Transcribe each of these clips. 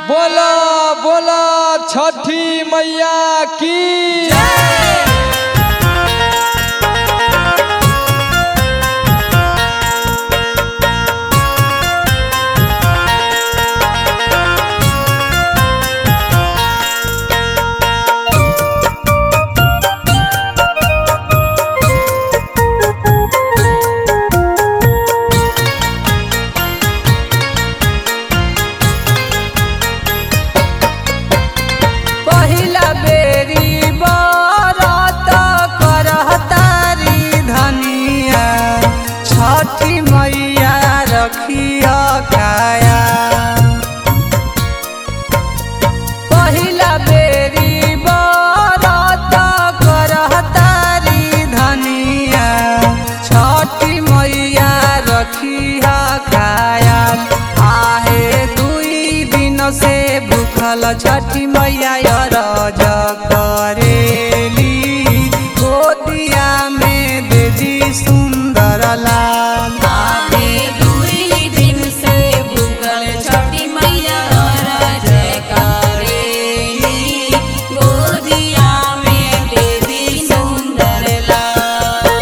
बोला बोला छठी मैया की पहिला बेरी बरत करहतारी धनिया छठी मैया रखिया काया पहिला बेरी बरत करहतारी धनिया छठी मैया रखिया काया आहे दुई दिन से भूखल छठी मैया रज करेली गोदिया में देजी सुंदर लाल आगे दुई दिन से भूखल छठी मैया रज करेली गोदिया में देवी सुंदर लाल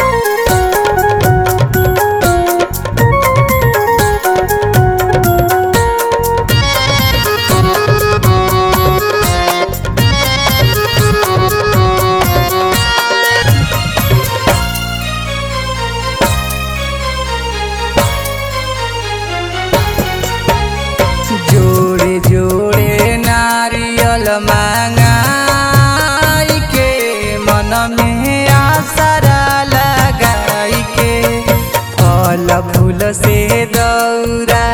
जोड़े जोड़े नारियल मांगाई के मन में आसरा लगाई के फल फूल से दौरा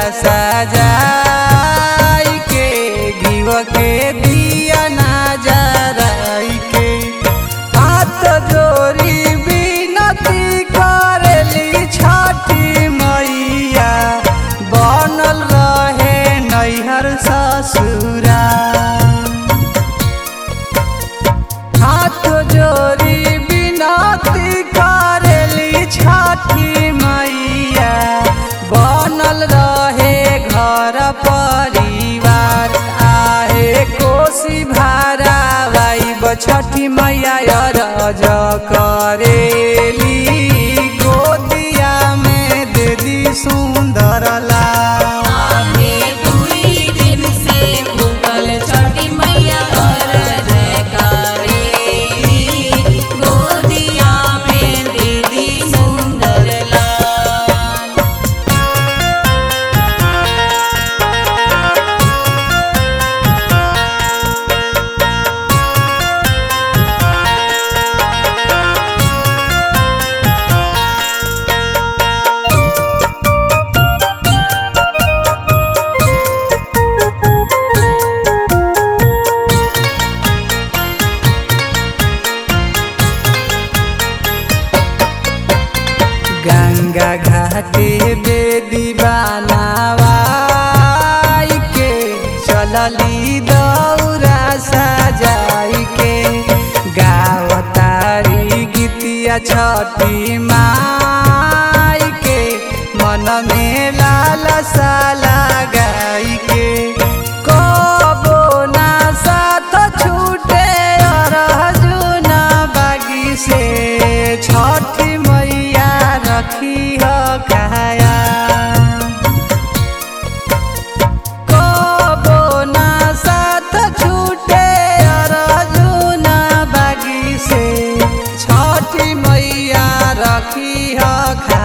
सजाई के घीव के दिया ना जराई के हाथ जोड़ी बिनती करेली छठी मैया बनल रहे नैहर ससुरा हाथ जोड़ी बिनती करेली छठी मैया बनल रहे घर परिवार आहे कोसी भारा वाइब छठी मैया रज करेली गोदिया में दीदी सुंदर लाल आगे दुई दिन से भूखल छठी मैया रज करेली गोदिया में देवी सुंदर लाल गंगा घाटे बेदी बनावाई के चलली दौरा सजाई के गावतारी गीतिया छठी माई के मन में लालसा लगाई के कबो ना साथ छूटे अर्जुन बागी से छठी मैया रखी हो काया कबो ना साथ छूटे अर्जुन बागी से छठी मैया रखी हो